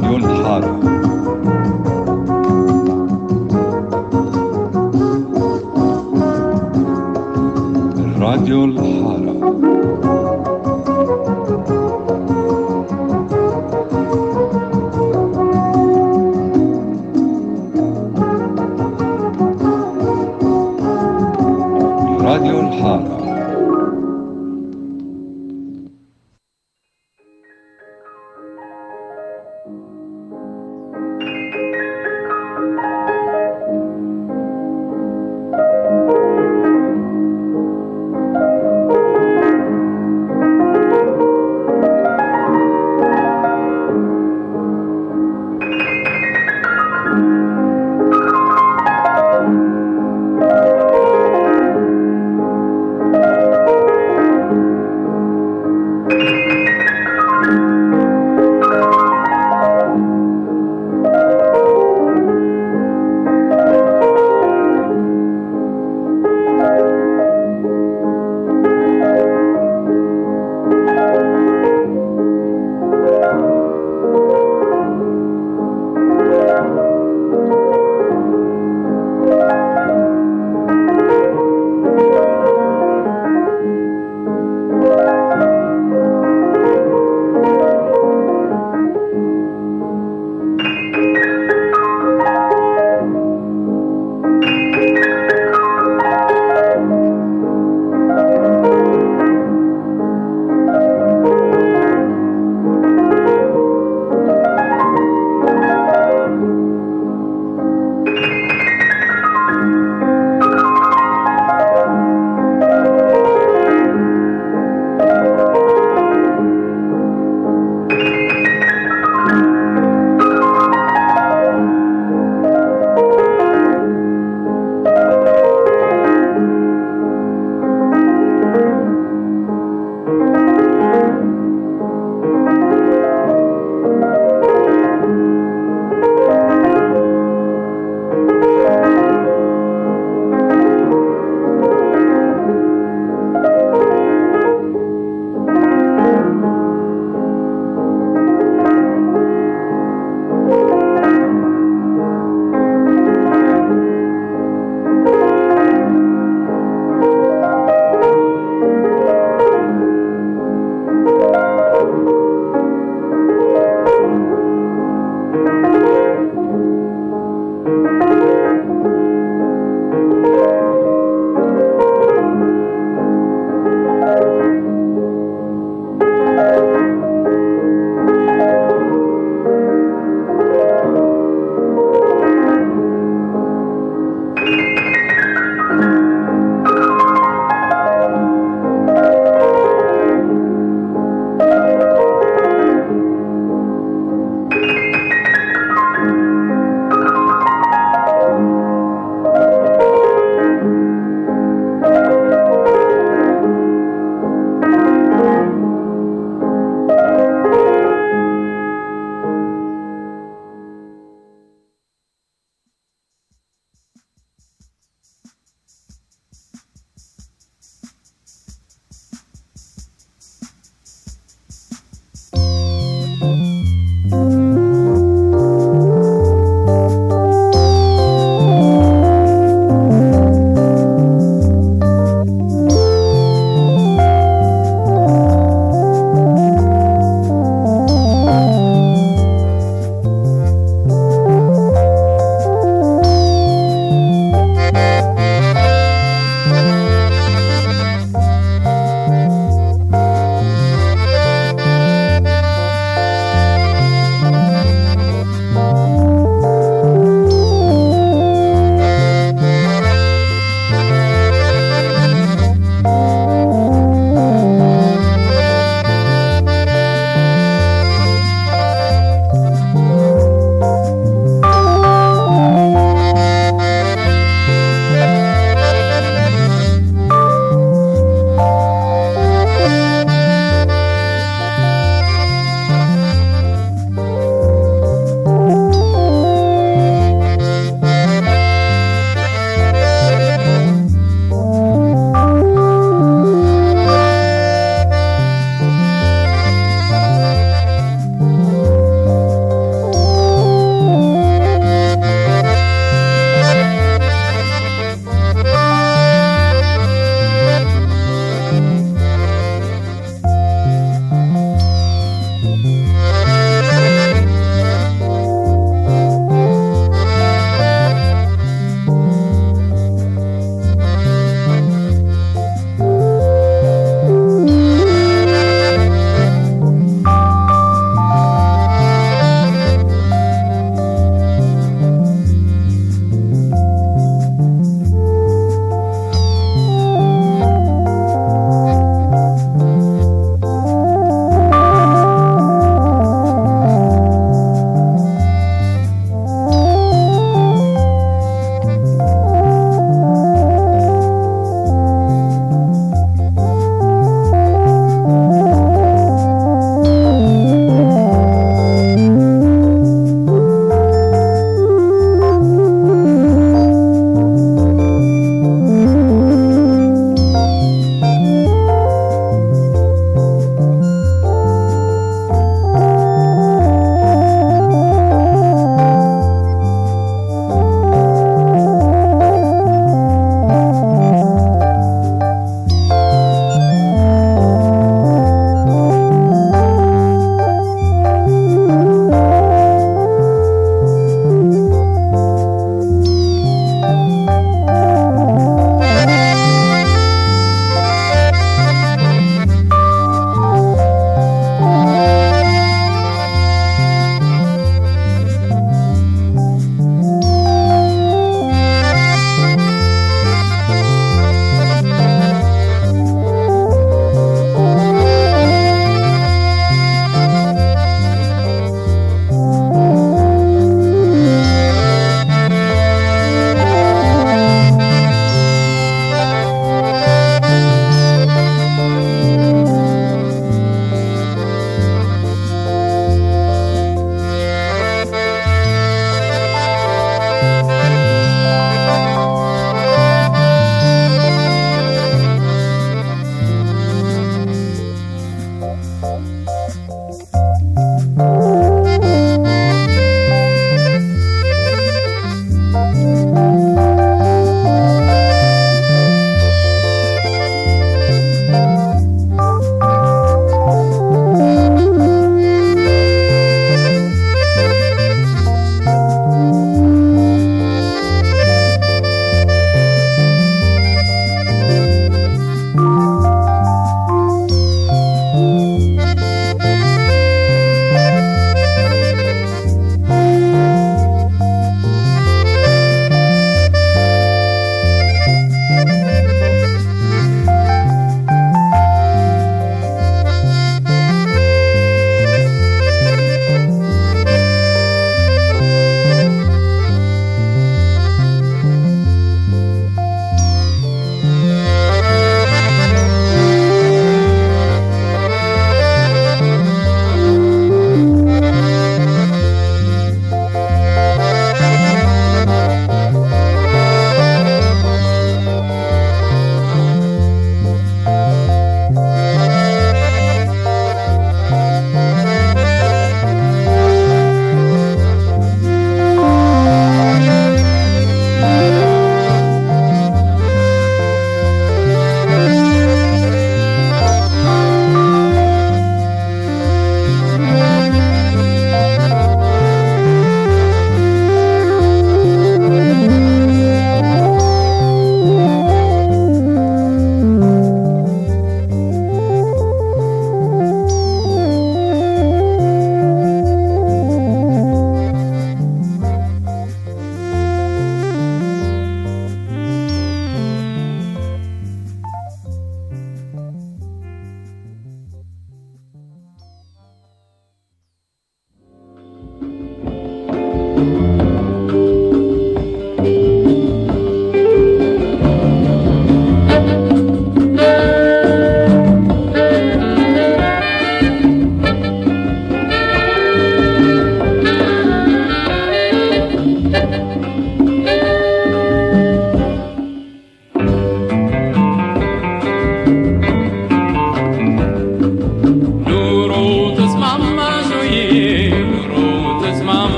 راديو الحارة راديو الحارة راديو الحارة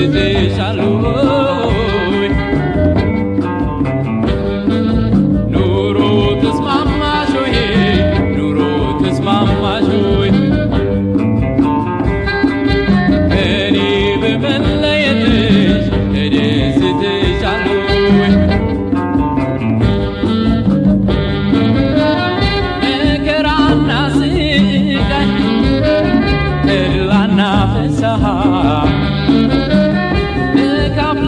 ተደስተሻል ወይ? ኑሮ ተስማማሽ ወይ? ኑሮ ተስማማሽ ወይ? ከኔ በመለየትሽ ተደስተሻል ወይ? መከራና ስቃይ ተድላና ፍስሐ ተካፍሎ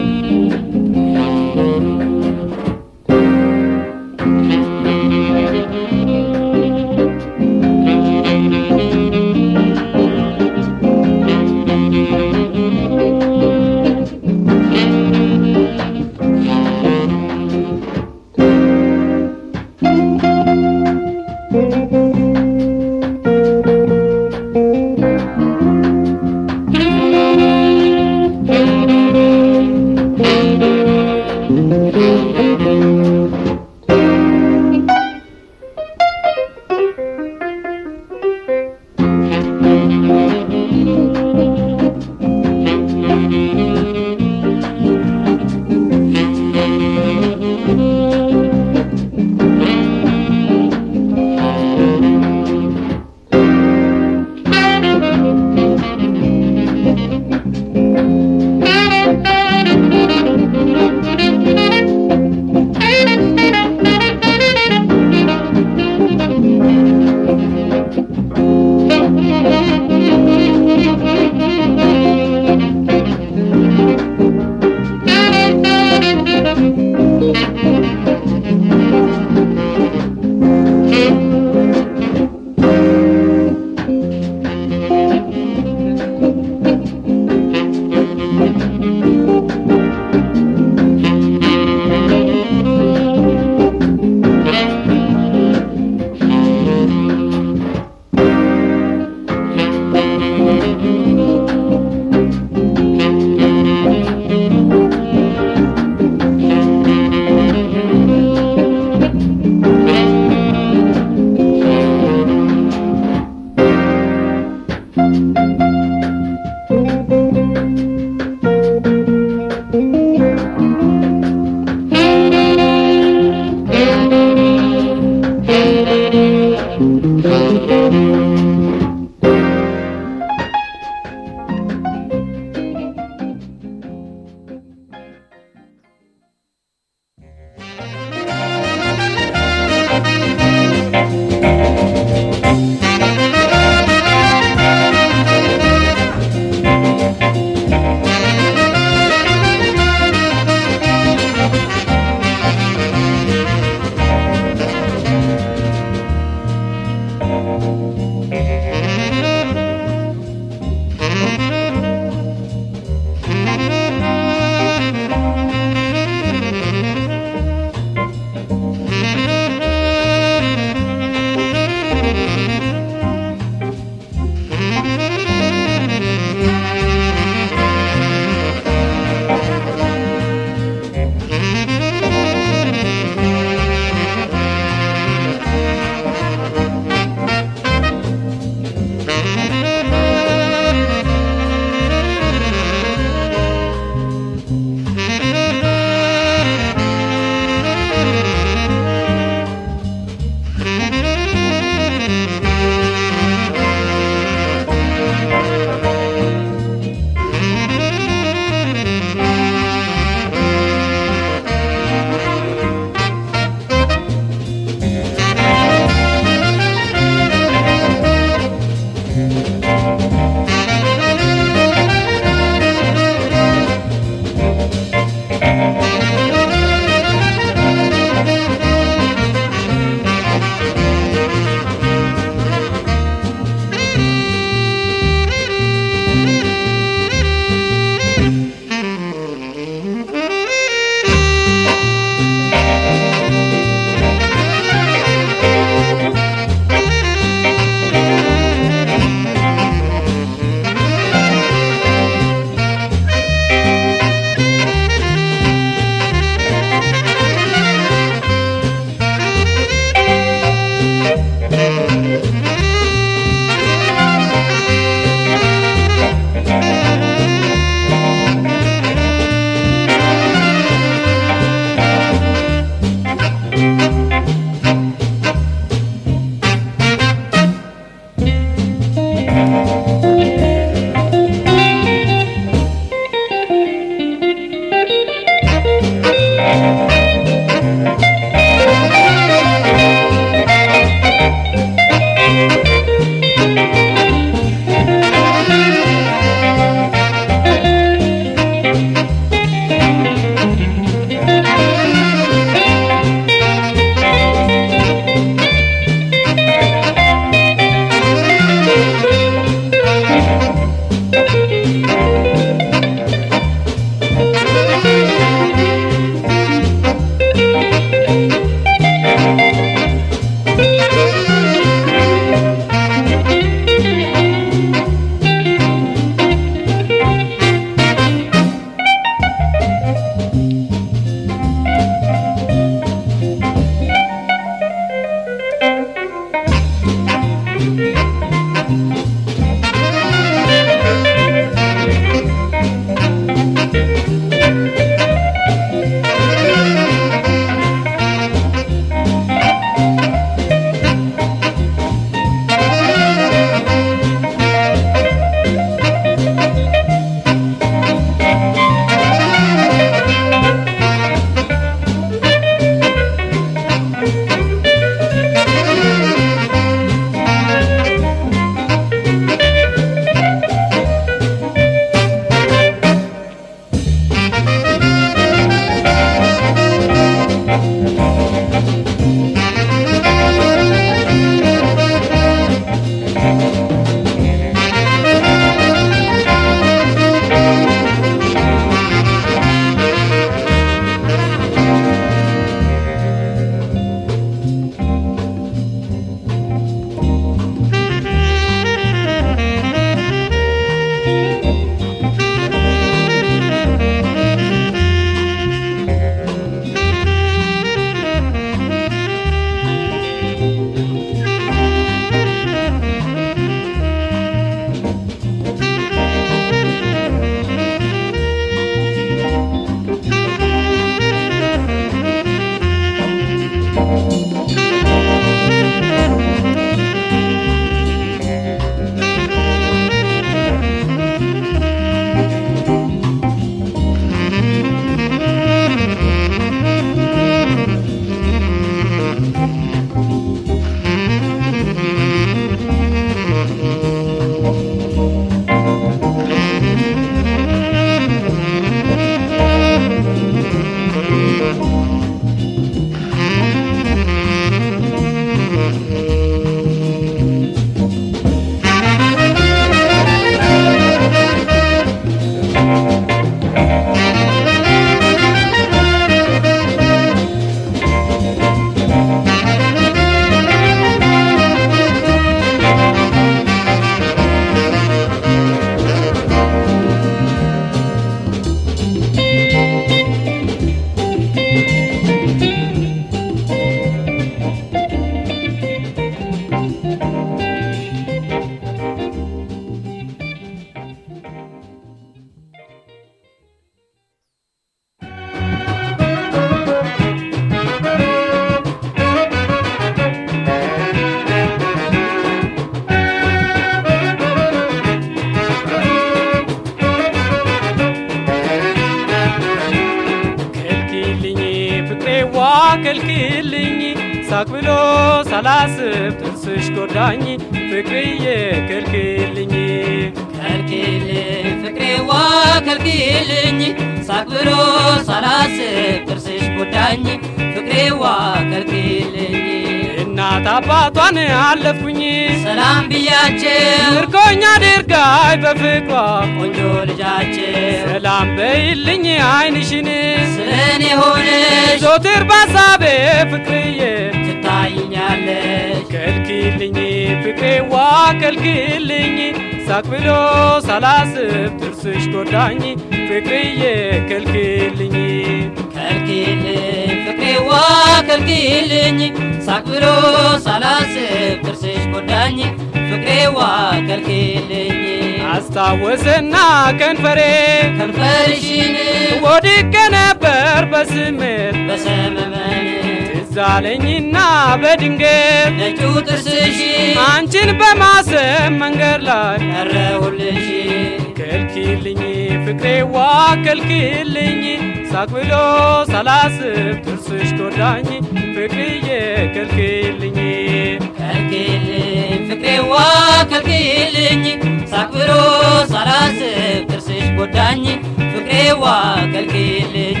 ከልክልኝ ሳቅ ብሎ ሳላስብ ጥርስሽ ጎዳኝ ፍቅርዬ ከልክልኝ ከልክልኝ ፍቅሬዋ ከልክልኝ ሳቅ ብሎ ሳላስብ ጥርስሽ ጎዳኝ ፍቅሬዋ ከልክልኝ እናት አባቷን አለፍኩኝ ሰላም ብያቸው ምርኮኛ ድርጋይ በፍቅሯ ቆንጆ ልጃቸው ሰላም በይልኝ አይንሽን ስለኔ ሆነሽ ዞትር ባሳቤ ፍቅርዬ ትታይኛለሽ ከልክልኝ ፍቅሬዋ ከልክልኝ ሳቅ ብሎ ሳላስብ ጥርስሽ ጎዳኝ ፍቅርዬ ከልክልኝ ከልክልኝ ፍቅሬዋ ከልክልኝ ሳቅ ብሎ ሳላስብ ጥርስሽ ጎዳኝ ፍቅሬዋ ከልክልኝ አስታወሰና ከንፈሬ ከንፈርሽን ወድቄ ነበር በስሜት በሰመመን ትዝ አለኝና በድንገት ነጩ ጥርስሽ አንቺን በማሰብ መንገድ ላይ ቀረሁልሽ ከልክልኝ ፍቅሬዋ ከልክልኝ ሳቅ ብሎ ሳላስብ ጥርስሽ ጎዳኝ ፍቅርዬ ከልክልኝ ከልክልኝ ፍቅሬዋ ከልክልኝ ሳቅ ብሎ ሳላስብ ጥርስሽ ጎዳኝ ፍቅሬዋ ከልክልኝ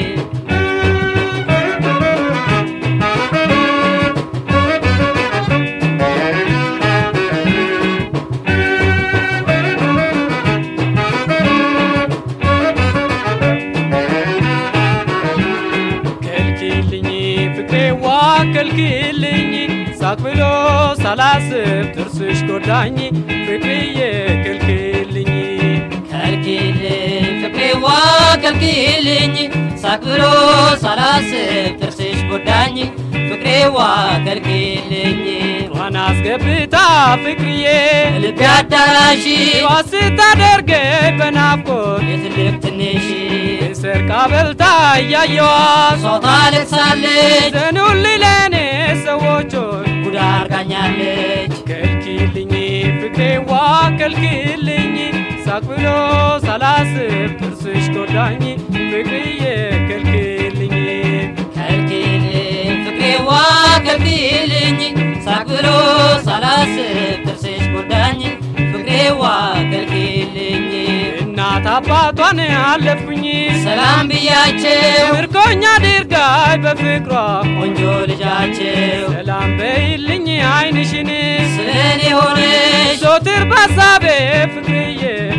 ከልክልኝ ፍቅሬዋ ከልክልኝ ሳቅ ብሎ ሳላስብ ጥርስሽ ጎዳኝ ፍቅርዬ ከልክልኝ ከልክልኝ ፍቅሬዋ ከልክልኝ ሳቅ ብሎ ሳላስብ ጥርስሽ ጎዳኝ ፍቅሬዋ ከልክልኝ ጧን አስገብታ ፍቅርዬ ልቤ አዳራሽ ዋ ስታደርገኝ በናፍቆት የትልቅ ትንሽ ሰርቃ በልታ እያየዋት ሰው ታለቅሳለች ዘኑልኝ ለእኔ ሰዎቾች ጉዳ አርጋኛለች ከልክልኝ ፍቅሬዋ ከልክልኝ ሳቅ ብሎ ሳላስብ ጥርስሽ ጎዳኝ ፍቅርዬ ከልክልኝ ከልክልኝ ፍቅሬዋ ከልክልኝ ሳቅ ብሎ ሳላስብ ጥርስሽ ጎዳኝ ፍቅሬዋ ከልክልኝ እናት አባቷን አለፍኩኝ ሰላም ብያቸው ምርኮኛ ድርጋይ በፍቅሯ ቆንጆ ልጃቸው ሰላም በይልኝ አይንሽን ስለኔ ሆነሽ ዞትር ባሳቤ ፍቅርዬ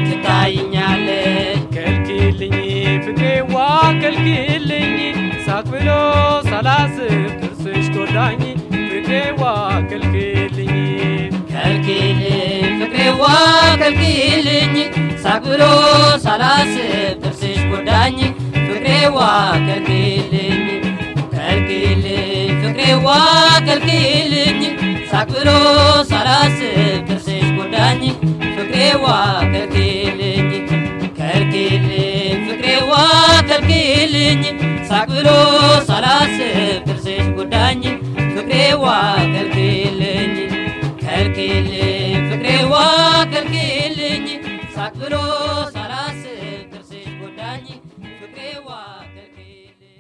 ትታይኛለሽ ከልክልኝ ፍቅሬዋ ከልክልኝ ሳቅ ብሎ ሳላስብ ጥርስሽ ጎዳኝ ፍቅሬዋ ከልክልኝ ከልክልኝ ፍቅሬዋ ከልክልኝ ሳቅ ብሎ ሳላስብ ጥርስሽ ጎዳኝ ፍቅሬዋ ከልክልኝ ከልክልኝ ፍቅሬዋ ከልክልኝ ሳቅ ብሎ ሳላስብ ጥርስሽ ጎዳኝ ፍቅሬዋ ከልክልኝ ከልክልኝ ፍቅሬዋ ከልክልኝ ሳቅ ብሎ ሳላስብ ጥርስሽ ጎዳኝ ፍቅሬዋ ከልክልኝ ከልክልኝ ፍቅሬዋ ከልክልኝ ሳቅ ብሎ ሳላስብ ጥርስሽ ጎዳኝ ፍቅሬዋ ከልክልኝ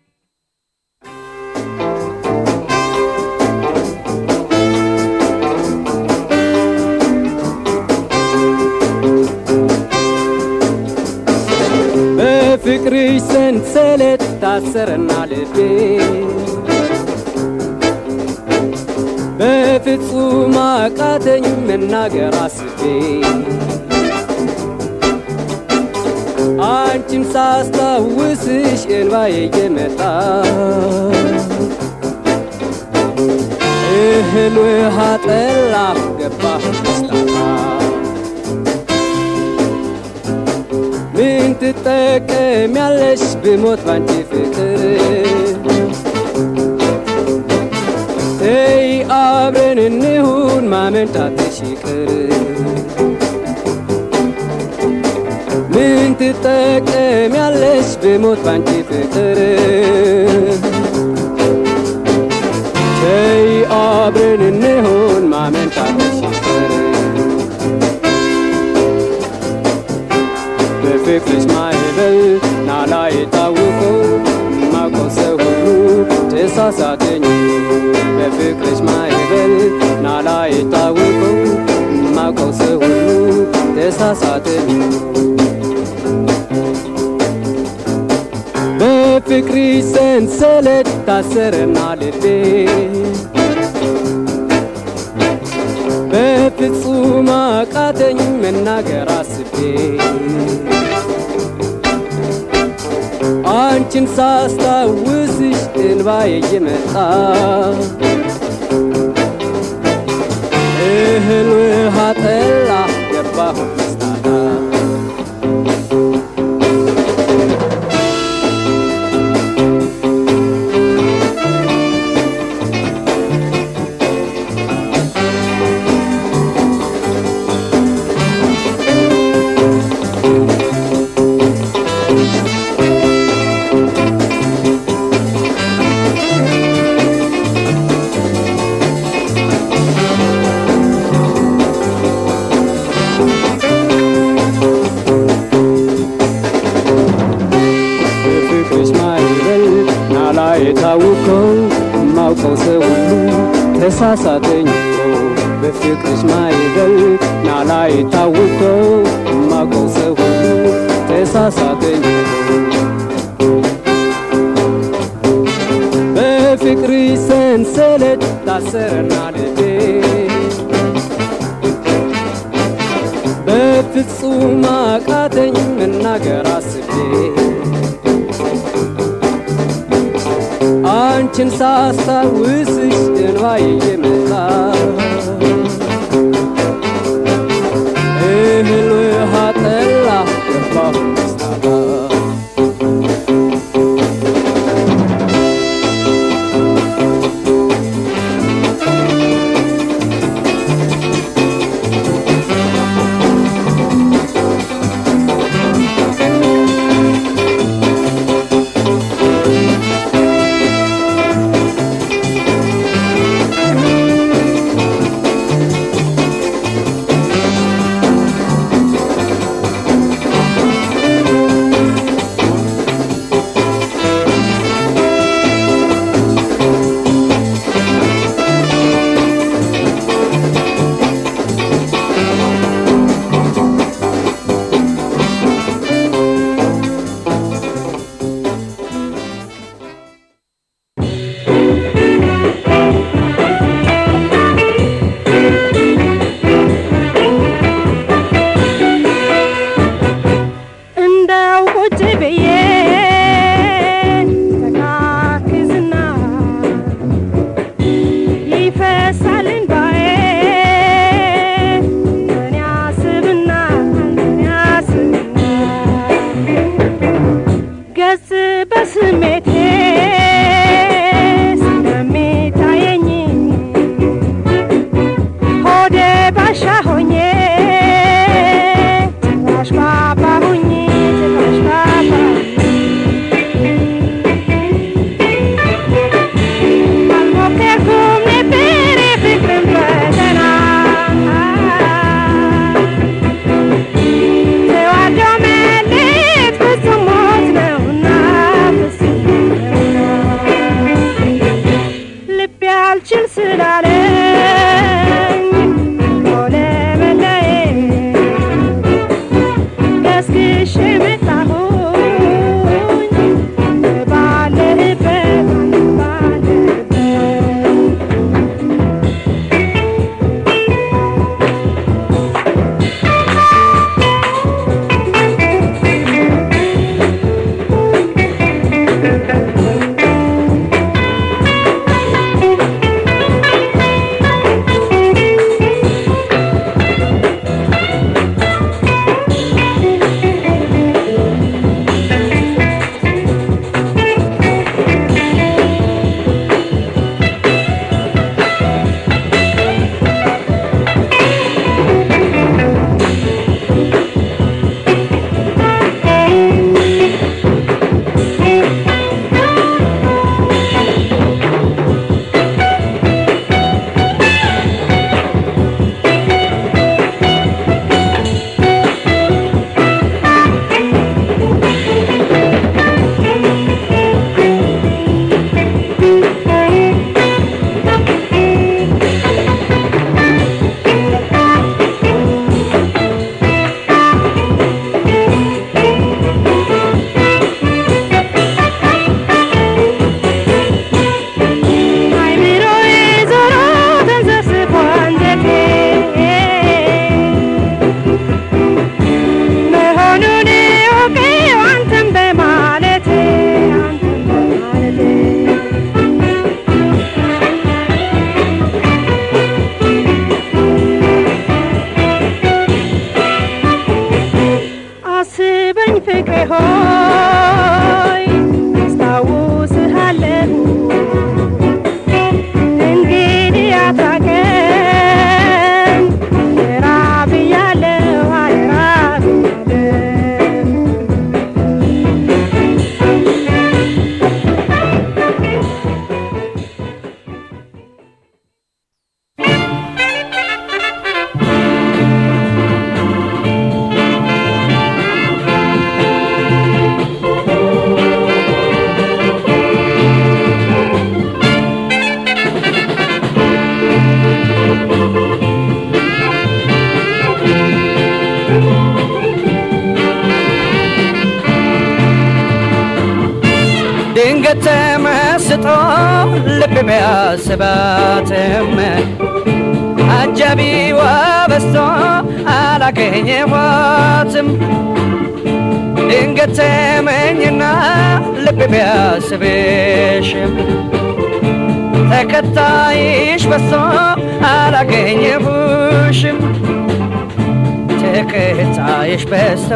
በፍቅርሽ ሰንሰለት ታሰረና ልቤ በፍጹም አቃተኝ መናገር አስቤ አንቺን ሳስታውስሽ እንባዬ እየመጣ እህል ውሃ ጠላ ገባሁ መስታታ ምን ትጠቀሚያለሽ ብሞት ባንቺ ፍቅር ተይ አብረን እንሁን ማመንታትሽ ይቅር ምን ትጠቀሚያለሽ ብሞት ባንቺ ፍቅር ተይ አብረን እንሁን ማመንታትሽ ይቅር በፍቅርሽ ማዕበል ናላ የታወቀው ማውቀው ሰው ሁሉ ተሳሳተኝ በፍቅርሽ ማዕበል ናላ የታወቀው ማቀው ሰው ሁሉ ተሳሳተኝ በፍቅርሽ ሰንሰለት ታሰረና ልቤ በፍጹም አቃተኝ መናገር አስቤ አንቺን ሳስታውስሽ እንባዬ እየመጣ እህል ውሃ ጠላ ገባሁ መስታታ በፍቅርሽ ማዕበል ናላ የታወቀው ማውቀው ሰው ሁሉ ተሳሳተኝ እኮ በፍቅርሽ ማዕበል ናላ የታወቀው ማውቀው ሰው ሁሉ ተሳሳተኝ በፍቅርሽ ሰንሰለት ታሰረና ልቤ በፍጹም አቃተኝ መናገር አስቤ አንቺን ሳስታውስሽ እንባዬ እየመጣ እህል ውሃ ጠላ ገባሁ መስታታ ድንገት ተመስጦ ልብ ቢያስባትም አጃቢዋ በስቶ አላገኘኋትም ድንገት ተመኝና ልብ ቢያስብሽም ተከታይሽ በስቶ አላገኘሁሽም ተከታይሽ በስቶ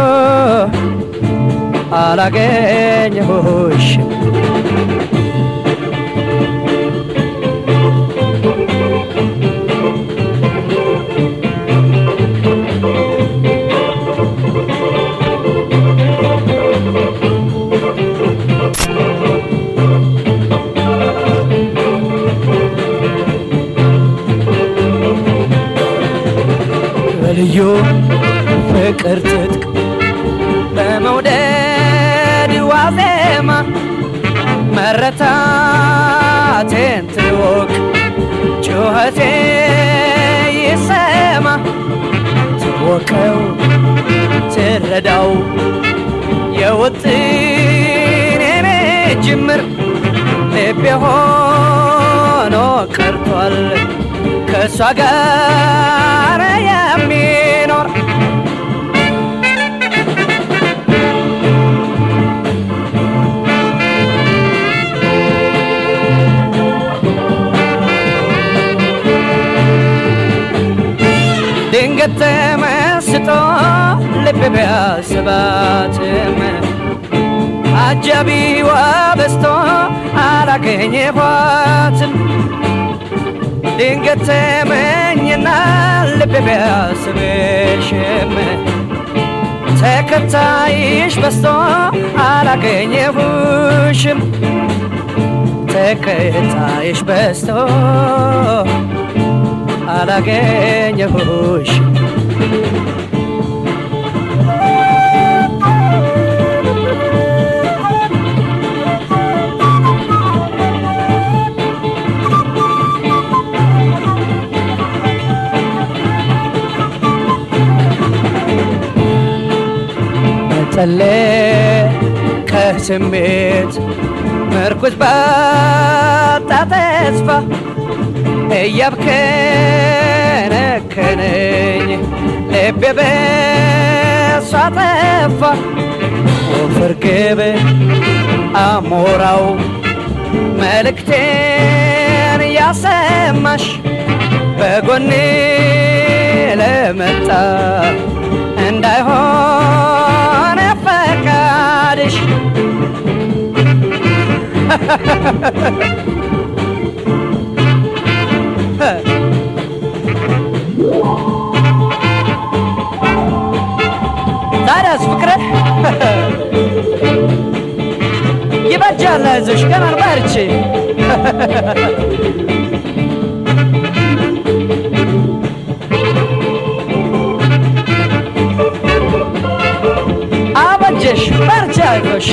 አላገኘሁሽም በልዩ ፍቅር ትጥቅ በመውደድ ዋዜማ መረታቴን ትወቅ ጩኸቴ ይሰማ ትወቀው ትረዳው የውጥኔኔ ጅምር ልቤ ሆኖ ቀርቷል ከእሷ ጋር የሚኖር ድንገት ተመስጦ ልብ ቢያስባትም አጃቢዋ በስቶ አላገኘኋትም ድንገት ተመኝና ልብ ቢያስብሽም ተከታይሽ በስቶ አላገኘሁሽም ተከታይሽ በስቶ አላገኘሁሽም ጠለቀ ስሜት ምርኩዝ ባጣ ተስፋ እያብከነከነኝ ልቤ በሷ ጠፋ ወፍር ግብ አሞራው መልእክቴን ያሰማሽ በጎኔ ለመጣ እንዳይሆን ፈቃድሽ ታዲያስ ፍቅረ ይበጃል፣ አይዞሽ ገና ነው፣ በርቺ። አበጀሽ፣ በርቺ፣ አይዞሽ።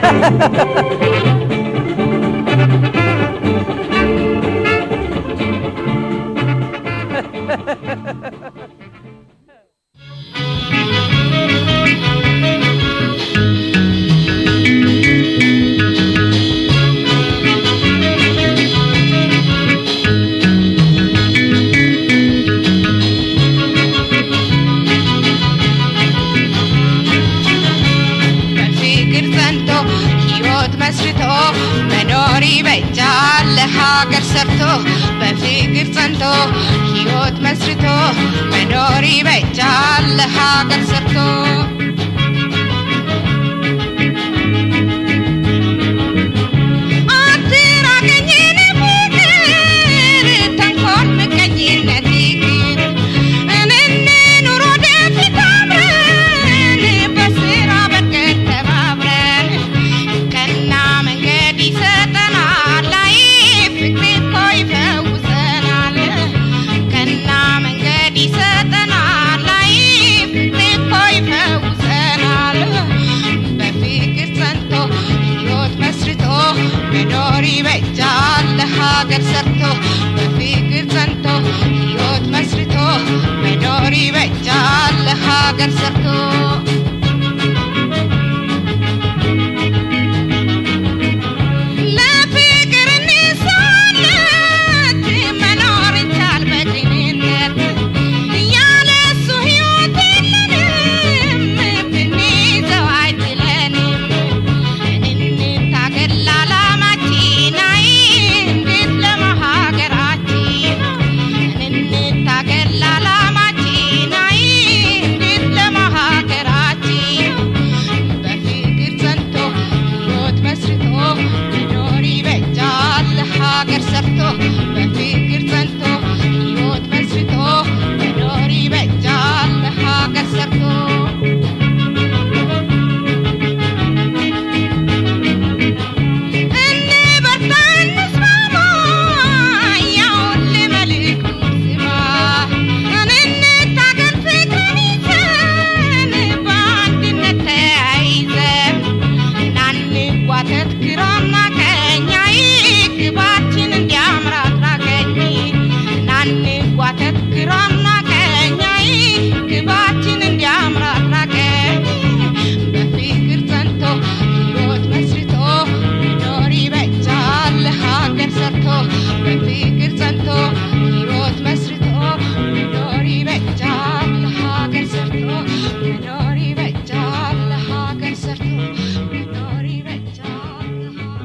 በፍቅር ጸንቶ ሕይወት መስርቶ መኖር ይበጃል ለሀገር ሰርቶ በፍቅር ጸንቶ ሕይወት መስርቶ መኖር ይበጃል ለሀገር ሰርቶ አትራቀኝ የኔ ፍቅር ተንኮል ምቀኝነት ይቅር እንኑር ወደፊት አብረን በስራ በቀን ተባብረን ቀና መንገድ ይሰጠናል ላይ ፍቅር እኮ ይፈውሰናል ቀና መንገድ ይሰጠናል ላይ ፍቅር እኮ ይፈውሰናል በፍቅር ጸንቶ ሕይወት መስርቶ መኖር ይበጃል ለሀገር ሰርቶ በፍቅር ጸንቶ ሕይወት መስርቶ መኖር ይበጃል ለሀገር ሰርቶ እንጓተት ግራና ቀኝ አይ ግባችን እንዲያምር አድራገኝ ናንጓተት ግራና ቀኝ አይ ግባችን እንዲያምር አድራገኝ በፍቅር ጸንቶ ሕይወት መስርቶ መኖር ይበጃል ሀገር ሰርቶ በፍቅር ጸንቶ ሕይወት መስርቶ መኖር ይበጃል ሀገር ሰርቶ መኖር ይበጃል ሀገር ሰርቶ መኖር ይበጃል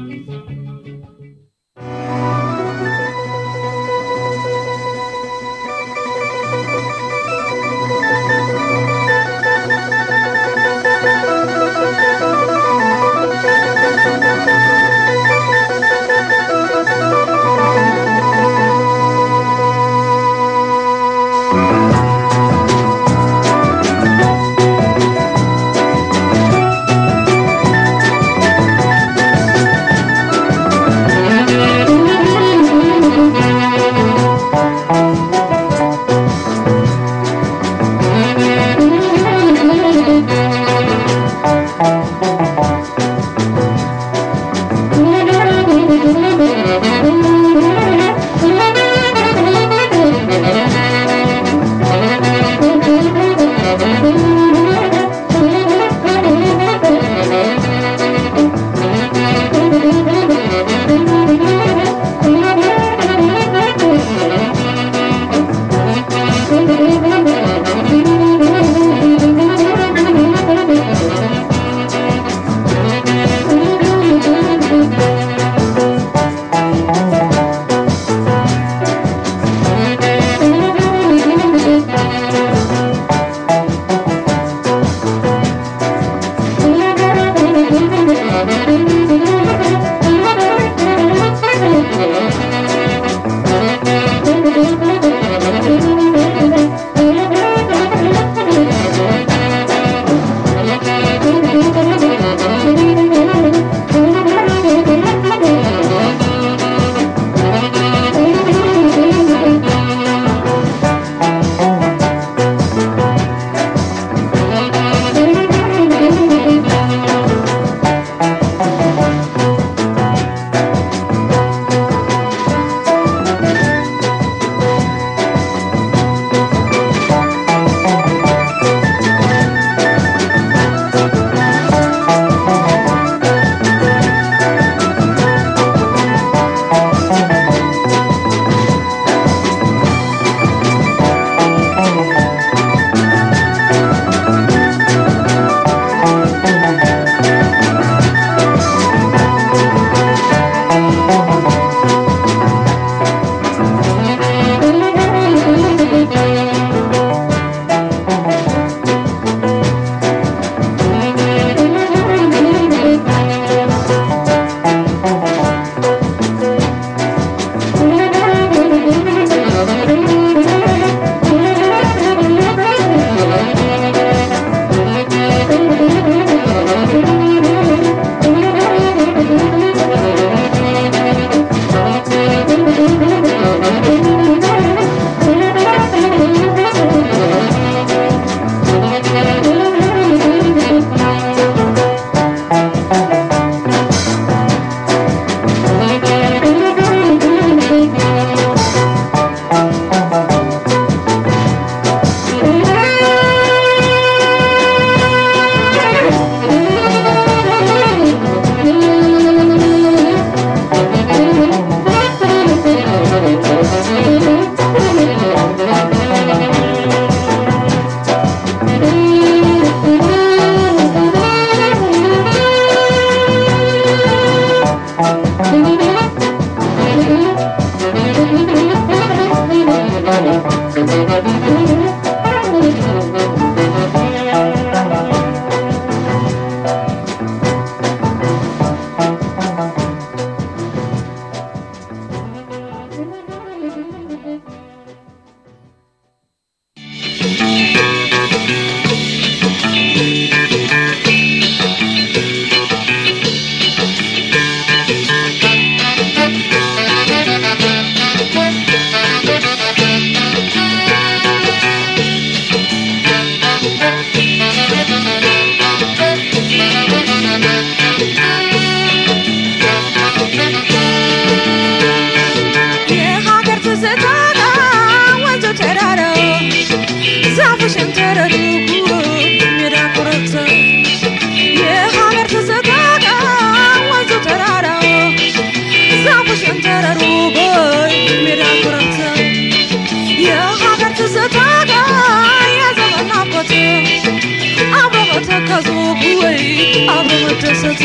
ተሰተ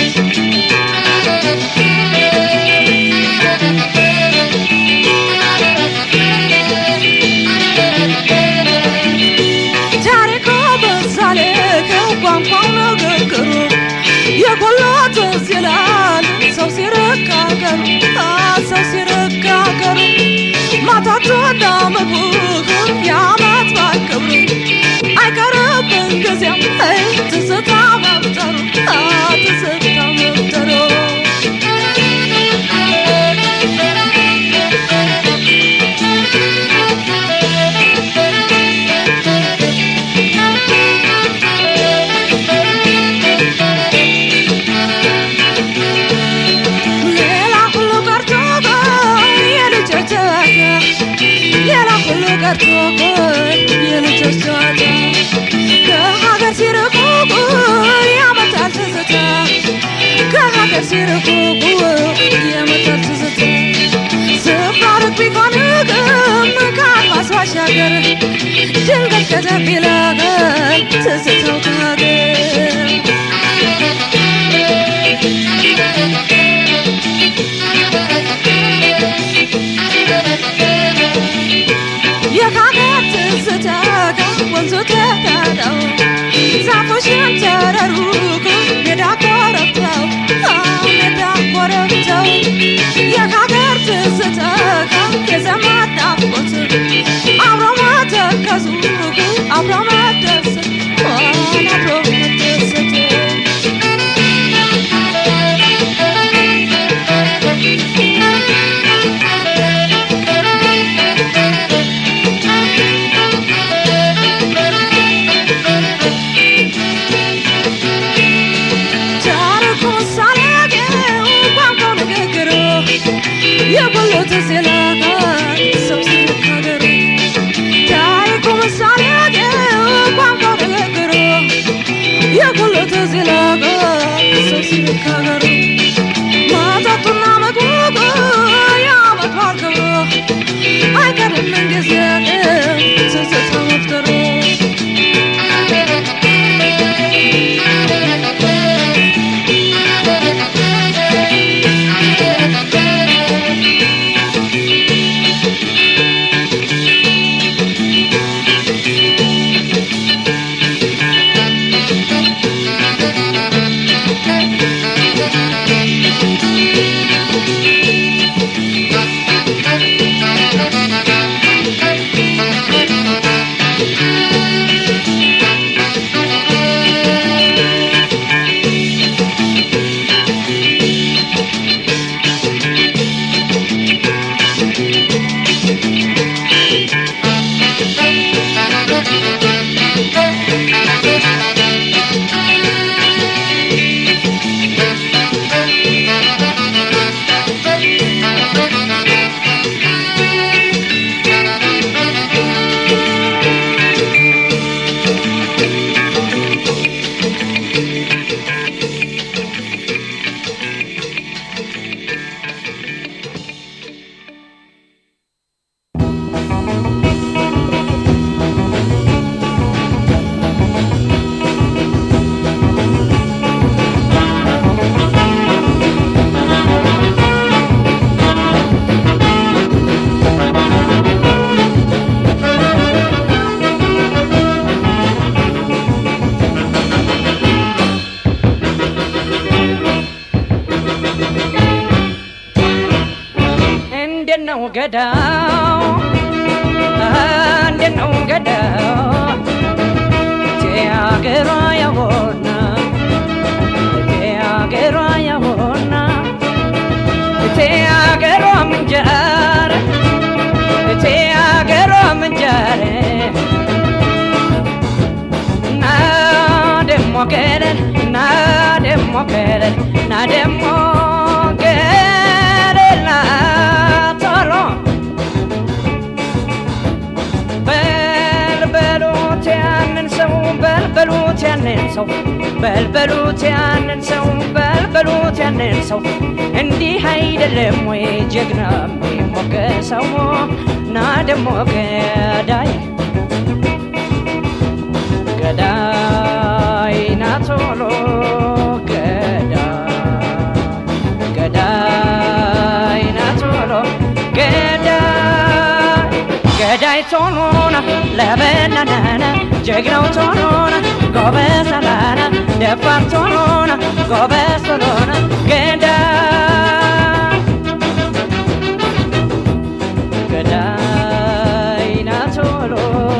ታሪኮ በዛለ ከቋንቋው ንግግሩ የጎሎ ትዝ ይላል ሰው ሲረጋገሩ ሰው ሲረጋገሩ ማታቱ እንዳምግቡ የአመት በዓል ክብሩ አይቀርብን ጊዜም አይ ትዝታ መፍጠሩ ትዝታ መፍጠሩ ሌላ ሁሉ ቀርቶ የልጆች ጨዋታ ሌላ ሁሉ ቀርቶ የልጆች ጨዋታ ከሀገር ሲርቁ ያመጣል ትዝታ ከሀገር ሲርቁ ያመጣል ትዝታ ስፍራ ሩቅ ቢሆን ግን ከአድማስ ባሻገር ድንገት ከተፍ ይላል ትዝታው ከሀገር የሀገር ትዝታ ወንዙ ተዳዳው ዛፎችን ተረሩቁ ሜዳ ኮረብታው ሜዳ ኮረብታው የሀገር ትዝታ የዘመድ ናፍቆት አብሮ መተከዙ አብሮ መደሰት አብሮ መደሰት ታሪኩ ምሳሌ ቋንቋው ንግግሩ የጎሎ ትዝ ይላል ሰው ሲነጋገሩ ታሪኩ ምሳሌ ቋንቋው ንግግሩ የጎሎ ትዝ ይላል ሰው ሲነጋገሩ መጠጡና ምግቡ የዓመት በዓል ክብሩ አይቀርም ምንጊዜ ትዝታ መፍጠሩ እንዴት ነው ገዳው እንዴት ነው ገዳው ቴአገሯ ያሆና ቴአገሯ ያሆና ቴአገሯ ምንጀር ቴአገሯ ምንጀር ና ደሞ ገለል ና ደሞ ገለል ና ደሞ ገለል ና ቶሎ በልበሉት ያንን ሰው በልበሉት ያንን ሰው በልበሉት ያንን ሰው በልበሉት ያንን ሰው እንዲህ አይደለም ወይ ጀግና የሚሞገሰው ና ደሞ ገዳይ ገዳይ ና ቶሎ ገዳይ ገዳይ ቶኖና ለበናናና ጀግናው ቶኖና ጎበዝ አላና ደፋር ቶኖና ጎበዝ ቶሎና ገዳይ ገዳይ ና ቶሎ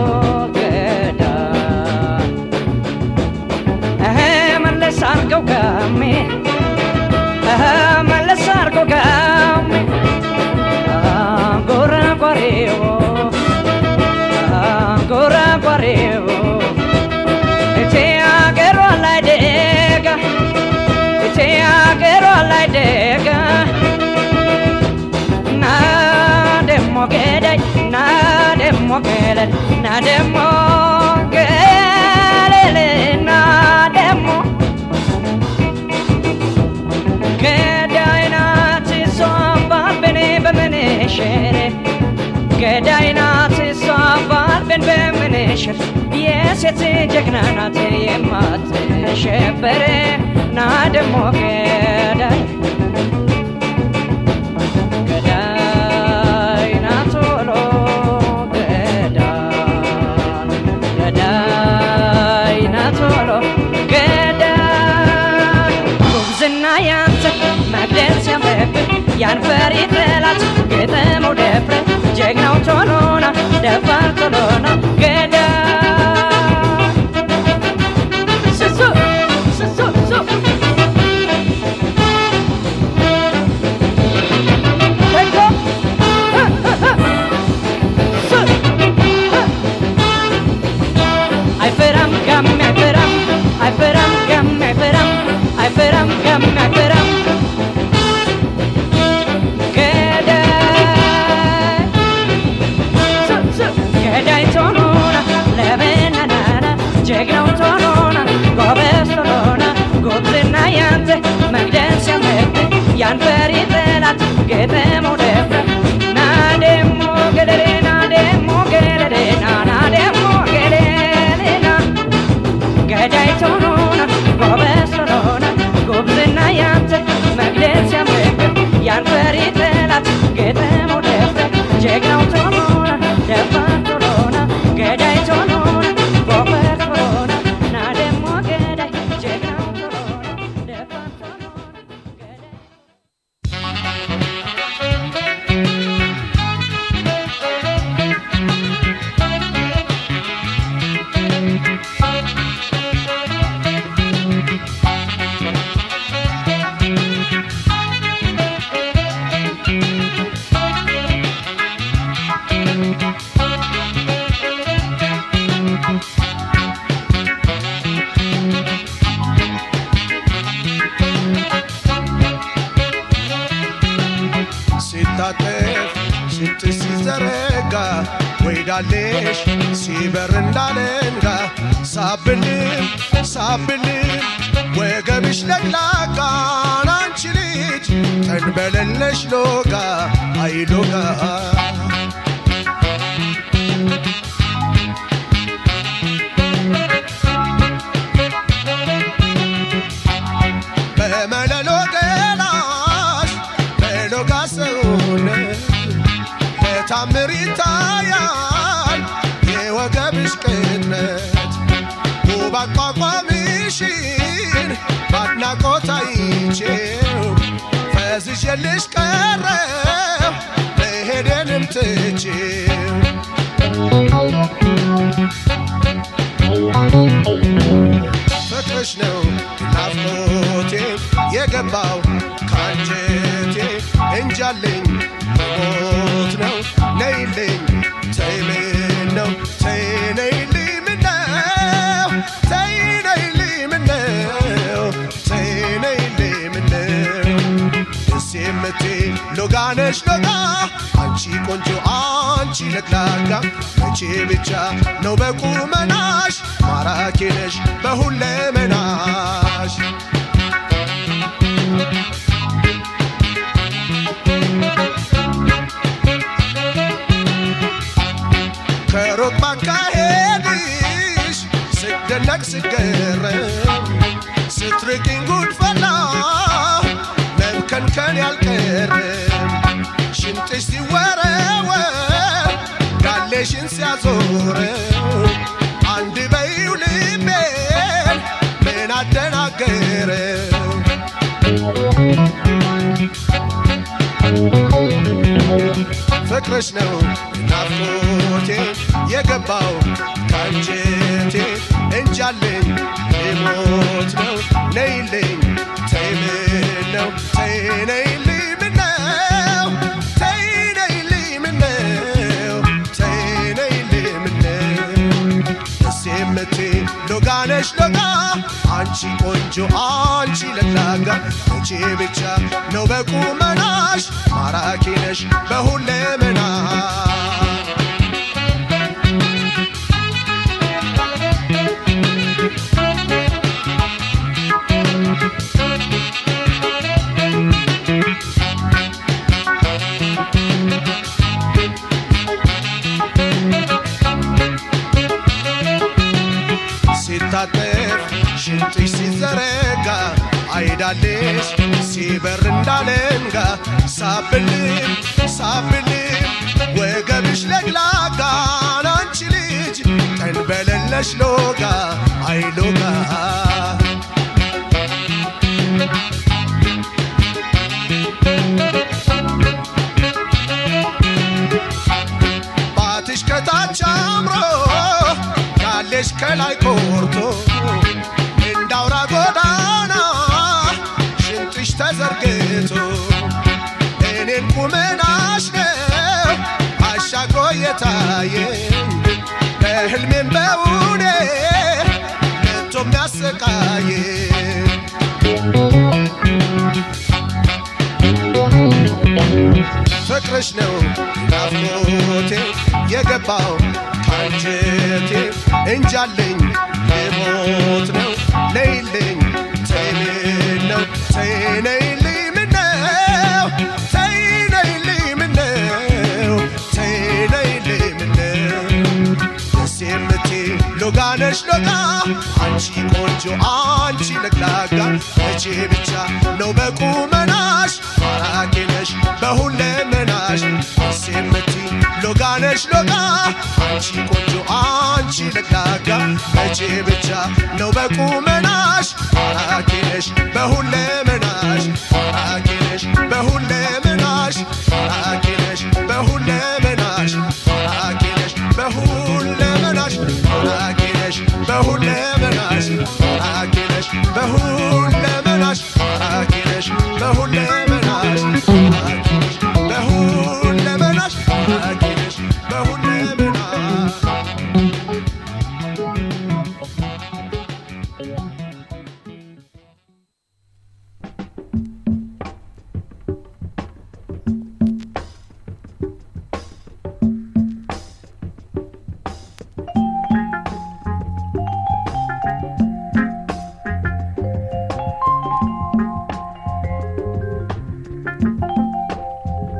ገዳይ እህ መለስ አርገው ጋሜ እህ መለስ አርገው ጋሜ ጎራ ጓሬዎ ጎራ ጓሬዎ እቴ አገሯ ላይ ደጋ እቴ አገሯ ላይ ደጋ ና ደሞ ገዳይ ና ደሞ ገለል ና ደሞ ገለል ና ደሞ ገዳይ ናት እሷም ባልበኔ በምንሽር ገዳይ ናት እሷም ባልበን በምንሽር የሴት ጀግና ናት የማትሸበር ና ደሞ ገዳይ ገዳይ ና ቶሎ ገዳይ ገዳይ ና ቶሎ ገዳይ ጉብዝና ያንተ መግደል ሲያምርብህ ያን ፈሪ ጠላት ግጥመው ደፍረ ጀግናው ቶሎና ደፋር ቶሎና ገዳይ ስሱ ስሱ ሱ ተንኮ ሱ አይፈራም ጋም አይፈራም አይፈራም ጋም አይፈራም አይፈራም ጋም አይፈራም ገዳይ ሱ ሱ ገዳይ ቶሎና ለበናናና ጀግናው ቶሎና ጎበዝ ቶሎና ጉብዝና ያንተ መግደል ሲያምርብህ ያን ፈሪ ጠላት ግጥመው ደፍረ ና ደሞ ገለሌ ና ደሞ ገለሌ ና ና ደሞ ገለሌ ና ገዳይ ቶሎና ጎበዝ ቶሎና ጉብዝና ያንተ መግደል ሲያምርብህ ያን ፈሪ ጠላት ግጥመው ደፍረ ጀግናው ቶሎና ደፋር ቶሎና ገዳይ ቶሎና ጎበዝ ቶሎና ና ደሞ ገዳይ ጀግናው ቶሎና ደፋር ቶሎና ገዳይ ሲታጠፍ ሽንጥሽ ሲዘረጋ ወይዳሌሽ ሲበር እንዳለንጋ ሳብልም ሳብልም ወገብሽ ለቅላቃ አንቺ ልጅ ተንበለለሽ ሎጋ አይሎጋ በመለሎ ገላሽ በሎጋ ሰውነት በታምር ይታያል የወገብሽ ቅጥነት ውብ አቋቋምሽን በአድናቆት አይቼው ፈዝዤልሽ ቀረው መሄዴንም ትቼው ፍቅርሽ ነው ናፍቆቴ የገባው ካንጀቴ እንጃለኝ ሞት ነው ነይልኝ ተይ ምን ነው ተይ ነይልኝ ምነው ተይ ነይልኝ ምነው ተይ ነይልኝ ምነው ደስ የምትይ ሎጋነሽ ሎጋ አንቺ ቆንጆ አንቺ ለግላጋ መቼ ብቻ ነው በቁመናሽ ማራኪ ነሽ በሁለመናሽ ከሩቅ ባካሄድሽ ስደነቅ ስገረም ስትርቂኝ ጉድፈላ መብከንከን ያልቀረም ሽንጥሽ ሲወረወር ጋሌሽን ያዞረው አንድ በይው ልቤን ምን አደናገረው ፍቅርሽ ነው ናፍቆቴ የገባው ካንጀቴ እንጃለኝ ሊሞት ነው ነይልኝ ተይ ምነው ተይ ነይልኝ ምነው ተይ ነይልኝ ምነው ተይ ነይልኝ ምነው ደስ የምትይ ሎጋነሽ ሎጋ አንቺ ቆንጆ አንቺ ለላጋ መቼ ብቻ ነው በቁመናሽ ማራኪ ነሽ በሁለመና ሲታጠፍ ሽንጥሽ ሲዘረጋ አይዳለሽ ሲበር እንዳለንጋ ሳብልም ሳብልም ወገብሽ ለግላጋ አንቺ ልጅ ቀን በሌለሽ ሎጋ አይሎጋ ባትሽ ከታች አምሮ ያለሽ ከላይ ቆርቶ እንዳውራ ጎዳና ሽንጥሽ ተዘርግቶ እኔን ቁመናሽ ነው አሻግሮ የታየኝ በህልሜም በውኔ መቶ የሚያሰቃየኝ ፍቅርሽ ነው ናፍቆቴ የገባው ካንጀቴ እንጃለኝ ልሞት ነው ነይልኝ ተይ ምነው ተይ ነይልኝ ምነው ተይ ነይልኝ ምነው ተይ ነይልኝ ምነው ደስ የምትይ ሎጋነሽ ሎጋ አንቺ ቆንጆ አንቺ ለግላጋ መቼ ብቻ ነው በቁመናሽ ማራኪ ነሽ በሁለመናሽ ደስ የምትይ ሎጋነሽ ሎጋ አንቺ ቆንጆ አንቺ ለግላጋ መቼ ብቻ ነው በቁመናሽ ማራኪ ነሽ በሁለመናሽ ማራኪ ነሽ በሁለመናሽ ማራኪ ነሽ በሁለመናሽ ማራኪ ነሽ በሁለመናሽ ማራኪ ነሽ በሁለመናሽ ማራኪ ነሽ በሁለመናሽ ማራኪ ነሽ በሁለ